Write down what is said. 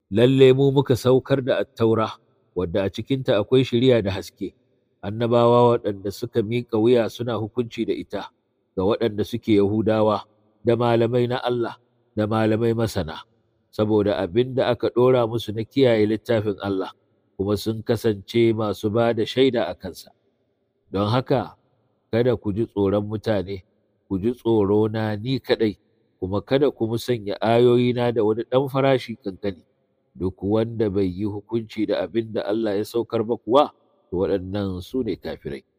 lalle mu muka saukar da attaura wadda a cikinta akwai shiriya da haske annabawa waɗanda suka miƙa wuya suna hukunci da ita ga waɗanda suke Yahudawa da malamai na Allah da malamai masana saboda abin da aka ɗora musu na kiyaye littafin Allah kuma sun kasance masu ba da shaida a kansa don haka kada ku ji tsoron mutane ku ji tsoro na ni kaɗai kuma kada ku musanya ayoyina da wani ɗan farashi kankani duk wanda bai yi hukunci da abin da Allah ya saukar ba kuwa to waɗannan su ne kafirai